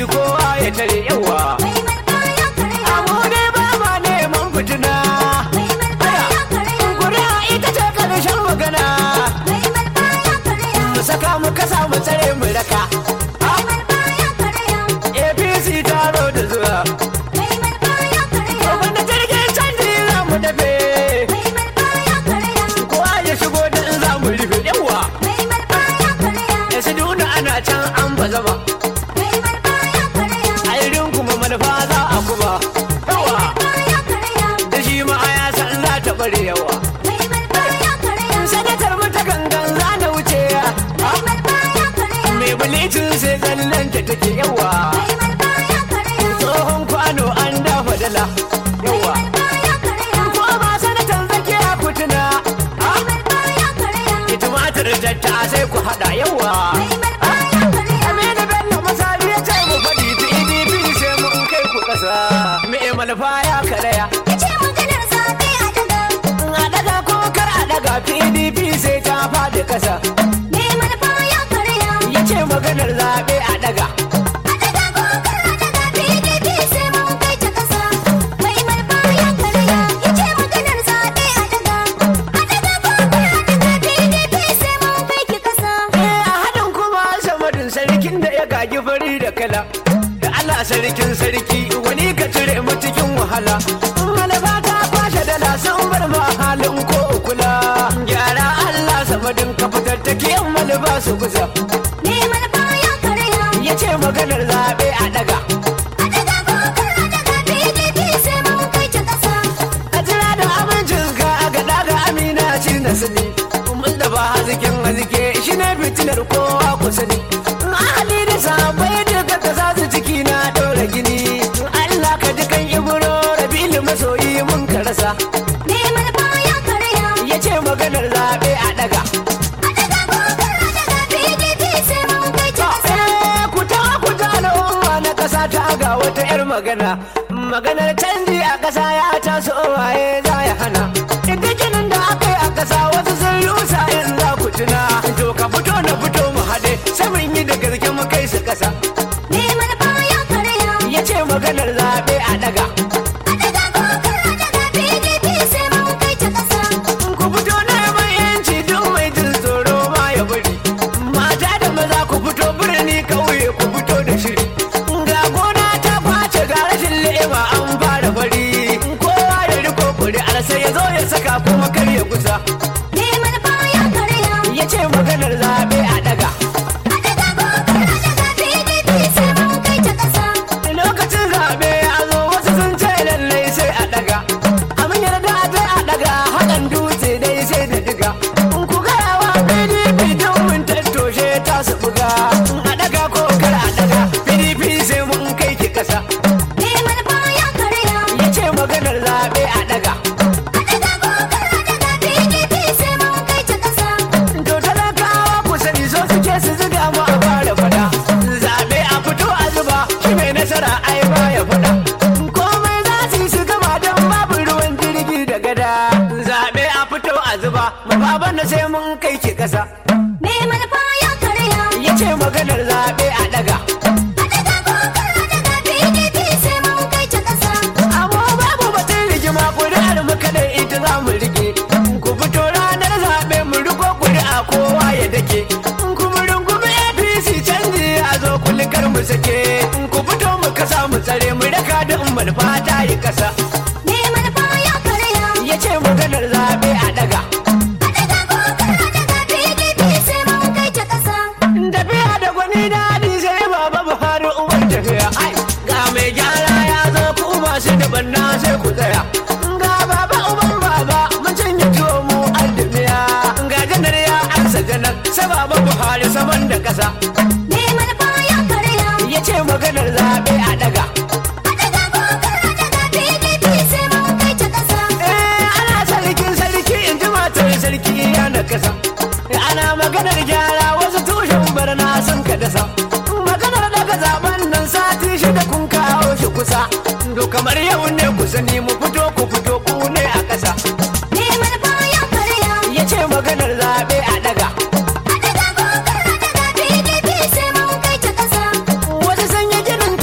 kowa ya tare yawa Mai malfa ya karya. amu ne ba ma neman fitina Mai malfa ya karya. kuri'a ita ce karshen magana Mai malfa ya karya. mu saka mu kasa mu tsare mu raka Mai malfa ya karya. apc ta zo da zuwa Mai malfa ya karya. wanda jirgin canji za mu dafe Mai malfa ya karya. kowa ya shigo da in za mu rufe yawa Mai malfa ya karya. ya su nuna ana can an ba zama Mai malfa ya karya. a irin kuma manufa za a kuma yawa Malfa ya karya. da shi ma a ya san za ta bare yawa Mai malfa ya karya. sanatar mu ta gangan za na wuce Mai malfa ya karya. mai bulicin sai zallan ta take yawa Mai malfa ya karya. tsohon kwano an dafa dala yawa Malfa ya karya. ko ba sanatan zake a kutuna Mai malfa ya karya. ki tumatir tatta sai ku hada yawa Mai malfa ya karya. Aminu Bello masali ya ce mu faɗi PDP sai mun kai ku ƙasa me malfa ya karaya Yace maganar zaɓe a daga. a daga ko kar a daga PDP sai ta faɗi ƙasa Mai malfa ya karya. ya ce maganar zaɓe a daga A daga kokar a daga PDP sai mun kai ta ƙasa. Mai malfa ya karya. Yace maganar zaɓe a daga. A daga kokar a daga PDP sai mun kai ki ƙasa. Eh, a haɗin kuma samadin sarkin da ya gagi fari da kala da Allah sarkin sarki wani ka cire mu cikin wahala malaba ta kwashe dala sun bar ma halin ko kula gyara Allah samadin ka fitar take yan malaba su kusa Mai malfa ya karya. ya ce maganar zaɓe a daga A daga kokar a daga PDP sai mun kai ta ƙasa. a jira da amincin ka a gaɗa ga amina ci na sani mun da ba hazikin hazike shi ne fitilar kowa ku sani ahali da sabai duka ka sa su ciki na ɗora gini Allah ka ji kan ibro rabilu masoyi mun ka rasa Mai malfa ya karya. ya ce maganar zaɓe a ɗaga A daga kokar a daga PDP sai mun kai ta ƙasa. Eh, ku ta ku ta al'umma na ƙasa ta ga wata 'yar magana maganar canji a ƙasa ya taso waye za ya hana dukkanin da aka yi a ƙasa wasu sun rusa in za ku tuna to ka fito na fito mu haɗe sai mun yi da gaske mu kai su ƙasa Mai malfa ya karya. ya ce maganar zaɓe a ɗaga A daga kokar a daga PDP sai mun kai ta ƙasa. ku fito neman yanci duk mai jin tsoro ma ya bari mata da maza ku fito birni kauye ku fito da shiri ga gona ta kwace ga rashin le'ima an fara fari kowa ya riko kuri'ar sai ya zo ya saka kuma kar ya kusa Mai malfa ya karya. ya ce maganar zaɓe a daga A daga kokar a daga PDP sai mun kai ta ƙasa. lokacin zaɓe ya zo wasu sun ce lallai sai a daga amin yarda dai a daga haɗin dutse dai sai da diga ku gaya wa pdp don mun tattoshe ta su buga a daga ko kar a daga pdp sai mun kai ki ƙasa Mai malfa ya karya. ya ce maganar zaɓe a daga A daga kokar a daga PDP sai mun kai ta ƙasa. to talakawa ku sani so suke su ziga mu a fara fada zaɓe a fito a zuba shi mai nasara ai ba ya fada komai za su yi su gama don babu ruwan jirgi da gada zaɓe a fito a zuba mababan na sai mun kai ki ƙasa Mai malfa ya karya. ya ce maganar zaɓe a ɗaga A daga kokar a daga PDP sai mun kai ta ƙasa. amma babu batun rigima ƙuri'ar mu kadai ita za mu rike ku fito ranar zaɓe mu riko ƙuri'a kowa ya dake kuma rungumi apc canji a zo kulikar mu sake ku fito mu kasa mu tsare mu raka da umar fata yi kasa Mai malfa ya karya. ya ce maganar zaɓe a ɗaga A daga kokar a daga PDP sai mun kai ta ƙasa. tafiya da gwani daɗi sai baba buhari uwar tafiya ai ga mai gyara ya zo ku masu da banna sai ku tsaya ga baba uban baba mun cinye tuwo mu aldimiya ga janar ya ansa janar sai baba buhari saman da ƙasa Mai malfa ya karya. ya ce maganar zaɓe a ɗaga A daga kokar a daga PDP sai mun kai ta ƙasa. eh ana sarkin sarki in ji matar sarki ya na kasa ana maganar gyara wasu tushen barna sun ka dasa maganar daga zaben nan sati shida kun kawo shi kusa to kamar yau ne ku sani mu fito ku fito ku ne a ƙasa Mai malfa ya karya. ya ce maganar zaɓe a ɗaga A daga kokar a daga PDP sai mun kai ta ƙasa. wasu sun yi ginin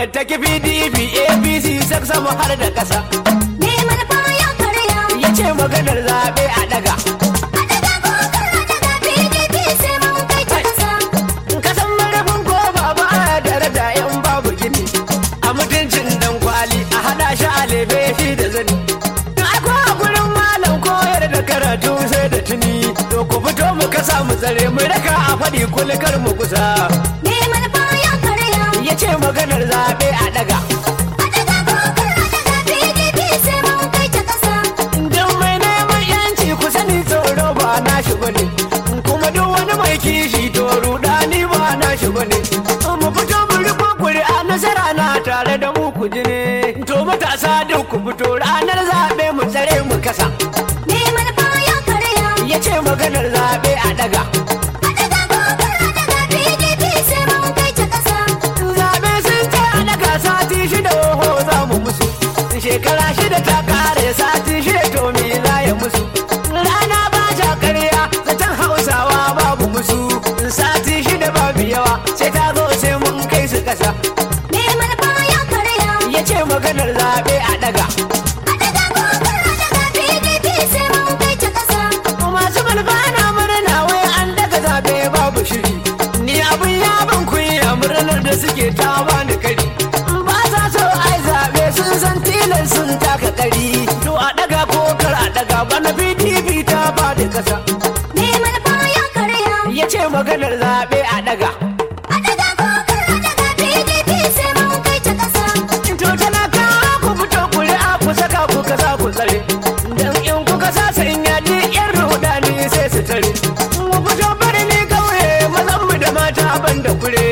fitattaki pdp apc sak sama har da ƙasa Me manufa ya karya. ya ce maganar zaɓe a ɗaga A daga kokar a daga PDP sai mun kai ta kasa. kasan marafin ko babu a daraja yan babu gini a mutuncin dan kwali a hada shi a lebe shi da zani akwai a gurin malam koyar da karatu sai da tuni to ku fito mu kasa mu tsare mu raka a faɗi kulikar mu kusa Me manufa ya karya. ya ce maganar zaɓe a ɗaga A daga kokar a daga PDP sai mun kai ta kasa. don mai neman yanci ku sani tsoro ba na shi bane kuma duk wani mai kishi to rudani ba na shi bane mu fito mu riko kuri'a nasara na tare da mu ku ji ne to matasa duk ku fito ranar zaɓe mu tsare mu kasa Me manufa ya karya. ya ce maganar zaɓe a ɗaga A daga kokar a daga PDP sai mun kai ta kasa. zaɓe sun ce a ɗaga sati shida oho za mu musu shekara shida ta kare sati shida to me za ya musu rana ba ta karya zaton hausawa babu musu sati shida babu yawa sai ta zo sai mun kai su ƙasa Me manufa ya karya. ya ce maganar zaɓe a ɗaga A daga kokar a daga PDP sai mun kai ta kasa. masu malfa na murna wai an daga zaɓe babu shiri ni abin ya ban kunya murnar da suke ta bani kari ba sa so ai zaɓe sun san tilan sun taka kari to a ɗaga ko kar a ɗaga bana pdp ta ba da ƙasa Me manufa ya karya. ya ce maganar zaɓe a ɗaga A daga kokar a daga PDP sai mun kai ta kasa. to talakawa ku fito kuri'a ku saka ku kasa ku tsare dan in kuka sa sun yaji yan rudani sai su tare mu fito birni kauye mazan mu da mata ban da kure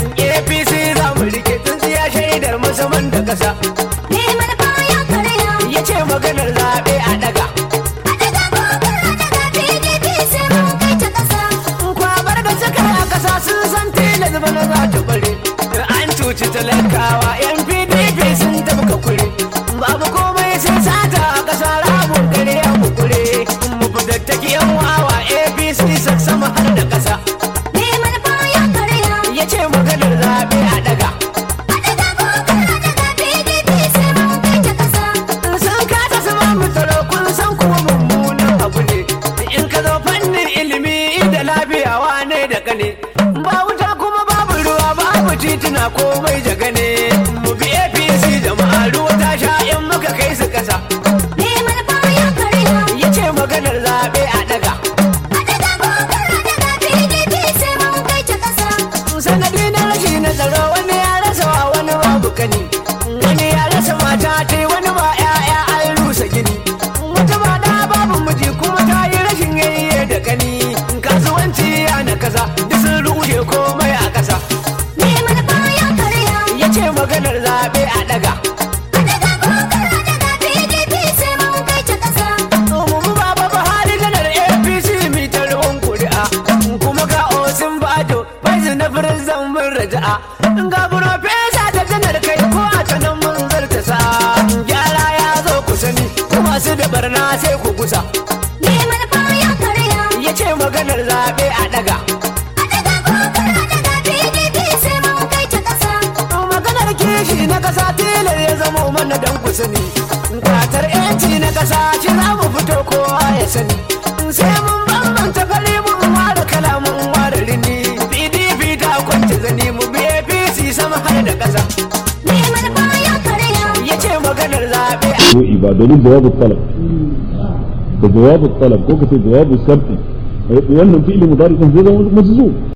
apc za mu rike tsintsiya shaidar musamman da kasa Me manufa ya karya. ya ce maganar zaɓe a daga A daga kokar a daga PDP sai mun kai ta kasa. kwabar da suka a kasa sun san tilas bana za ta bare an cuci talakawa yan pdp sun tabka kure babu komai sun sata a kasa rabun kare ya kure mu fitattaki yan wawa apc sama har da kasa Me manufa ya karya. ya ce maganar zaɓe a daga A daga kokar a daga PDP sai mun kai ta kasa. sun kasa su ma mu tsaro kun san kuma mummunan abu ne in ka zo fannin ilimi da lafiya wane da kane ba wuta kuma babu ruwa babu tituna komai da gane mu bi apc jama'a ruwa ta sha in muka kai su kasa Me manufa ya karya. ya ce maganar zaɓe a daga A daga kokar a daga PDP sai mun kai ta kasa. sanadi na rashi na tsaro wani ya rasa wa wani babu kani wani ya rasa mata ta wani ba ya'ya an rusa gini wata ba da babu miji kuma ta yi rashin yayye da kani kasuwanci ya na kasa duk sun rushe komai a kasa Me manufa ya karya. ya ce maganar zaɓe a daga A daga kokar a daga PDP sai mun kai ta kasa. mu baba buhari janar apc mitar ruwan kuri'a kuma ga osin bajo bai na firizan mun raja'a ga profesa da janar kai ko a canan mun zarta sa gyara ya zo ku sani kuma su da barna sai ku gusa Me manufa ya karya. ya ce maganar zaɓe a daga A daga kokar a daga PDP sai mun kai ta kasa. maganar kishi na kasa tilar ya zama mana dan ku sani kwatar yanci na kasa shi za mu fito kowa ya sani sai mun bambanta fari mun ware kala mun ware rini pdp ta kwance zani mu bi apc sama har da kasa Me manufa ya karya. ya ce maganar zaɓe a nau'i ba domin jawabin talab da jawabin talab ko kace jawabin sharti wannan fi'ili mudari kan zai zama masu